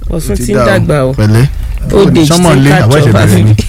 Ọ̀ṣun Ó ti ń dá o. dàgbà o pẹ̀lẹ́ Ó dé jí sọmọ tí ń lé àbọ̀ catch up, ìṣẹ̀bẹ̀rẹ̀ ni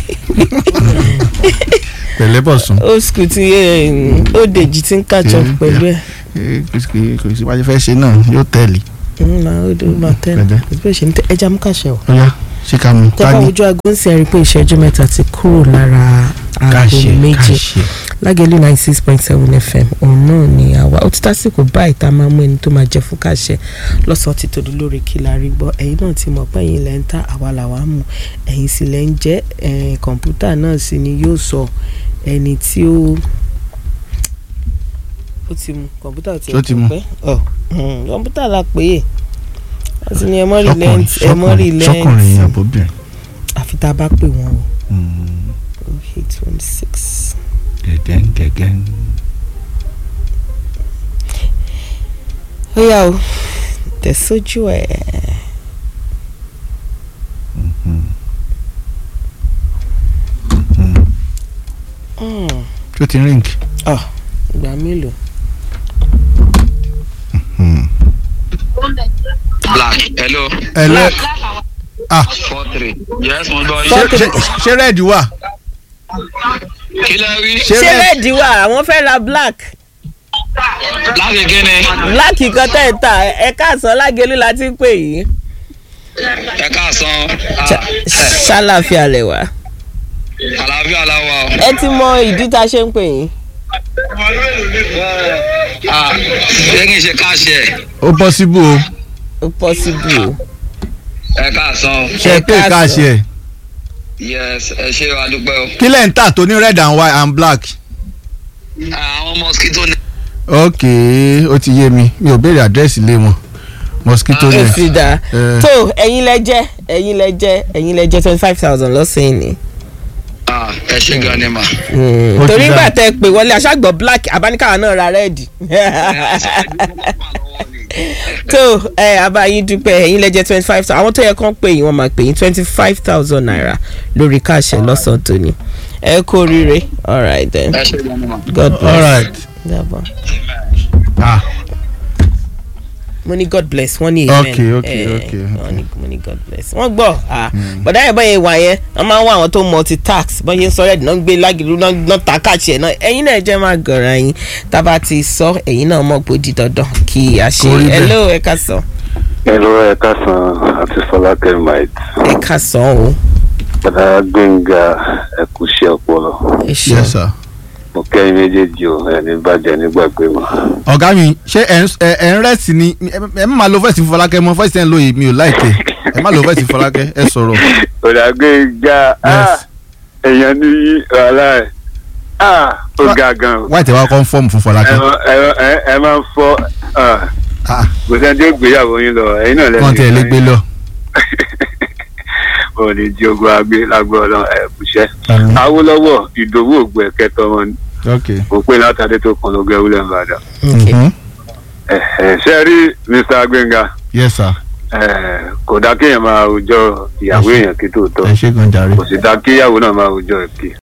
pẹ̀lẹ́ bọ̀ sùn. old school ti ó dèjì tí ń catch up Mm, pẹ̀lú ẹ̀ kò sí wájú fẹ́ ṣe náà yóò tẹ̀lé Mm, máa ó dé máa tẹ́ Pẹ̀lẹ́. ẹ̀ bí ó ṣe ń tẹ́ ẹja mú kàṣẹ o. ó yá ṣé ká mú tẹ́ bá ká ní wojú aago ń sìn ẹ̀rí pé ìṣẹ́jú mẹ́ta ti kúrò lára aago káṣe méjì káṣe. lágẹ̀lú ninety six point seven fm òun náà ni àwa ó ti tásìkò báyìí tá a máa mú ẹni tó máa jẹ fún káṣẹ lọ́sàn-án ti tòdú lórí kí la rí gbọ́ ẹ̀yin náà ti mọ̀ pé ẹ̀yin lẹ́ ń ta àwa làwa mú ẹ̀yin sì lẹ́ ń jẹ́ ẹ̀, kọ̀ǹpútà náà sì ni yóò sọ ẹni tí ó ó ti mú kọ̀ǹpútà ò ti Ó ti mú. pẹ́ ọ hmm, kọ̀ǹpútà la pè é wọ́n ti ní ẹ mọ́ Sọ́kùnrin, relent ẹ mọ́ sọ́kùnrin, sọ́kùnrin relent àbóbìnrin. àfi tá a bá pè wọ́n o Mm, oh eight one six. gẹ̀gẹ́n gẹ̀gẹ́n. ó yà ó tẹ̀sójú ẹ̀. Mm. tó ti ring. Ah, ìgbà mélòó. Black. Hello. ẹlẹ ah Four three. Yes, mo gbọ́ ṣé yín. ṣé ṣé red wà Kí lẹ rí? ṣé ṣé red rẹ́ẹ̀dì wà àwọn fẹ́ ra black Black again ni. black kan tẹ̀ ń ta ẹ káàsán lágẹ̀lú la ti ń pè yìí. Ẹ káàsán. Ṣá- ṣàlàfíà lẹ̀ wá. Àlàáfíà la wà o. ẹ ti mọ ìdí tá a ṣe ń pè yín. Ah, Ṣé kí n ṣe káàṣì ẹ̀? ó possible o ó possible o. Ẹ káàsán. ṣe Ẹ pé káàsán. káàṣì ẹ Yes, ẹ ṣe wa dúpẹ́ o. kí lẹ̀ ń tà tó ní red and white and black. Ah, Àwọn mosquito ni. ok ó ti yé mi mi ò béèrè àdírẹ́sì ilé wọn mosquito Ah, ẹ net. sì dáa Eh. tó ẹ̀yin lẹ jẹ́ ẹ̀yin lẹ jẹ́ ẹ̀yin lẹ jẹ́ twenty five thousand lọ́sìn ni. Ah, Ẹ ṣe gan ni mà. Ó ti torí dáa. gbà tẹ pé wọlé aṣágbọ̀ black abáníkàwá náà ra rẹ́ẹ̀dì. tó ẹ abayin dúpẹ́ ẹ̀yin lẹ jẹ́ twenty five thousand àwọn tó yẹ kán pè yín wọ́n máa pè yín twenty five thousand naira lórí káàṣẹ lọ́sàn-án tóní ẹ kú oríire all right then Ẹ ṣe gan ni mà. god bless. all right Dàbọ̀. ah mo ní god bless wọ́n ní amen Okay, okay, Eh, okay, wọ́n ní mo ní god bless wọ́n gbọ́ ah bọ̀dá yẹn bọ́yẹn wà yẹn wọ́n máa ń wá àwọn tó multitask bọ́yẹn sọ rẹ̀ náà gbé lágìlú náà náà ta káàkiri ẹ̀ náà ẹ̀yin náà jẹ́ máa gọ̀ọ̀rọ̀ yín tábà ti sọ ẹ̀yin náà mọ̀ pé ó di dandan kí a ṣe Kò rí bẹ́ẹ̀. hello ẹ ká sọ Hello, ẹ káàsán àti Fọlákẹ́ Mike. ẹ ká sọ o Bàdá Gbẹ̀ngà ẹ̀kúṣẹ́ ọpọlọ. ẹ ṣe yes sir. Mo kẹ́yìn méjèèjì o, ẹni bàjẹ́ nígbàgbé mọ́. ọ̀gá mi ṣé ẹ̀ ń ẹ̀ ẹ̀ ń rẹ́sì ni ẹ ẹ má lo fẹ́ẹ̀sì fọlákẹ́ mọ́ fẹ́ẹ̀sì ẹ̀ ń lo yìí mi ò láìpẹ́ ẹ má lo fẹ́ẹ̀sì fọlákẹ́ ẹ sọ̀rọ̀ Bàdá Gbẹ̀ngà Yes. èèyàn ní ọ̀la ẹ̀. Ah, ó Wá- ga gan. wáyé tẹ̀ wá kọ́ ń fọ́ọ̀mù fún Ẹ fọlákẹ́ má- ẹ má- ẹ- ẹ máa ń fọ́ ah, ah kò sẹ́ni tí ó gbéyàwó yín lọ, ẹ̀yin náà lẹ́nu. wọ́n tẹ̀ lé gbé lọ. Mo ní jí ogun agbé lágbó ọlọ́run ẹ̀kúṣẹ́. Àmín. Awólọ́wọ̀ Ìdòwú ògbó ẹ̀kẹ́tọ́ wọn ni. ok Kò pé látàdé tó kan ló gẹ́wúlẹ̀ ń bàdà. ok Mhm. Ṣé rí Mr. Gbẹ̀ngà? yes sir Eh, kò dá kéèyàn máa rojọ́ ìyàwó èèyàn kí tó tọ́ ẹ ṣe gan jàre kò sì dá kéyàwó náà máa rojọ́ ẹ̀kí